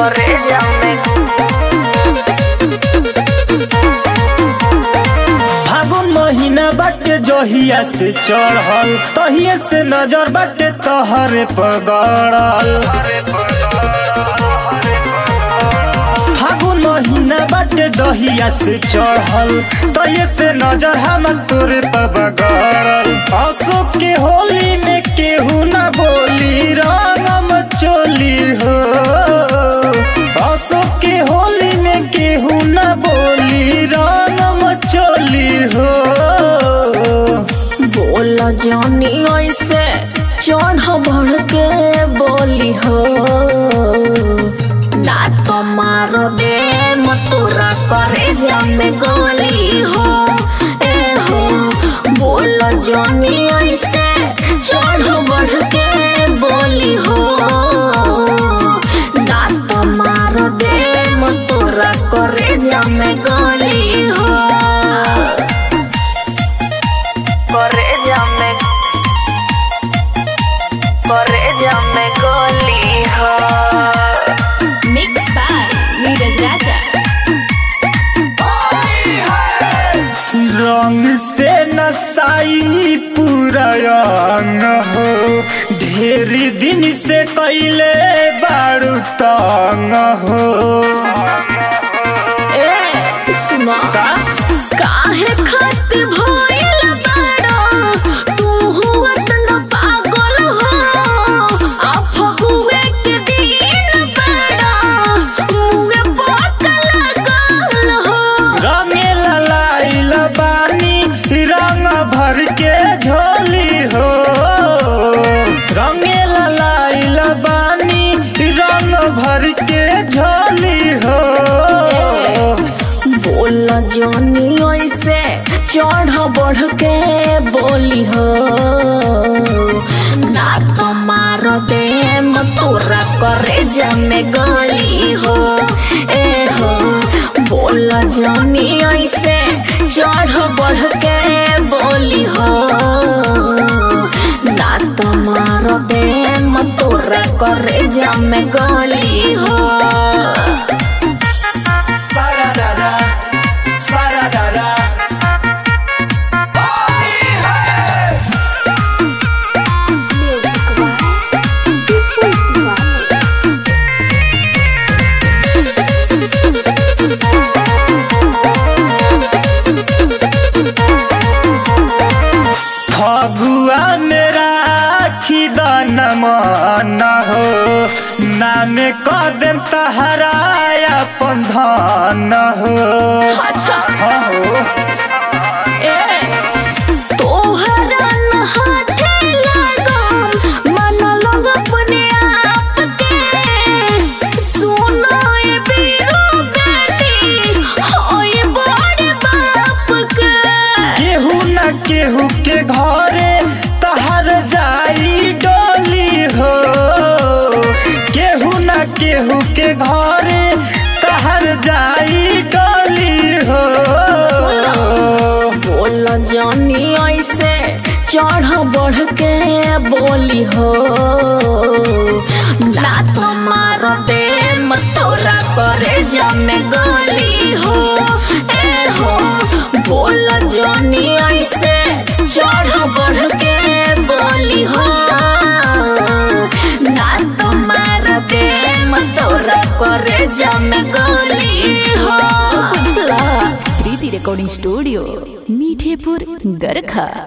करे जामे फागुन महीना बाटे जहिया से चढ़ल तहिए से नजर बाटे तहरे पगड़ल फागुन महीना बाटे जहिया से चढ़ल तहिए से नजर हमर तोरे पगड़ल अशोक के होली में केहू ना बोली रंगम चोली हो अशोक के होली में केहू ना बोली रंगम चोली हो बोल जानी ऐसे चढ़ बढ़ के बोली हो ना तो मार दे मतुरा करे जामे गोली हो ए हो बोल जानी ऐसे चढ़ बढ़ के बोली हो ना तो मार दे मतुरा करे जामे गोली हो करे जामे करे जामे गोली हो मिक्स बाय नीरज राजा रंग से नसाई पूरा अंग हो ढेर दिन से कैले बारू तंग हो ए सुना का? काहे खत भइल बाड़ो तू हुअत न पागल हो आ फगुए के दिन बाड़ो मुए बोतल लागल हो रंगे ललाइल बानी रंग भर के झोली हो रंगे ललाइल बानी रंग भर के झोली हो बोल जानी ऐसे चढ़ बढ़ के बोली हो ना तो मार दे मतोरा करे जमे गली हो ए हो बोल जानी ऐसे चढ़ बढ़ के बोली हो ना तो मार दे मतोरा करे जमे गली हो Sararara, sararara. फगुआ मेरा खिदन मन हो नाम कदम तहराया पंधन हो अच्छा हो ए तोहरा न हाथे लागम मन लग अपने आप के सुनो ए बीरो गाती होए बड़े बाप के केहू न केहू के घरे तहर जाई डोली हो केहू न केहू के घरे तहर जाई डोली हो बोल जानी ऐसे चढ़ बढ़ के बोली हो ना तो मार दे मतोरा करे जमे गली हो ए हो बोल जानी ऐसे चढ़ बढ़ के बोली हो ना तो मार दे मतोरा करे जमे गली हो प्रीति रिकॉर्डिंग स्टूडियो मीठेपुर गरखा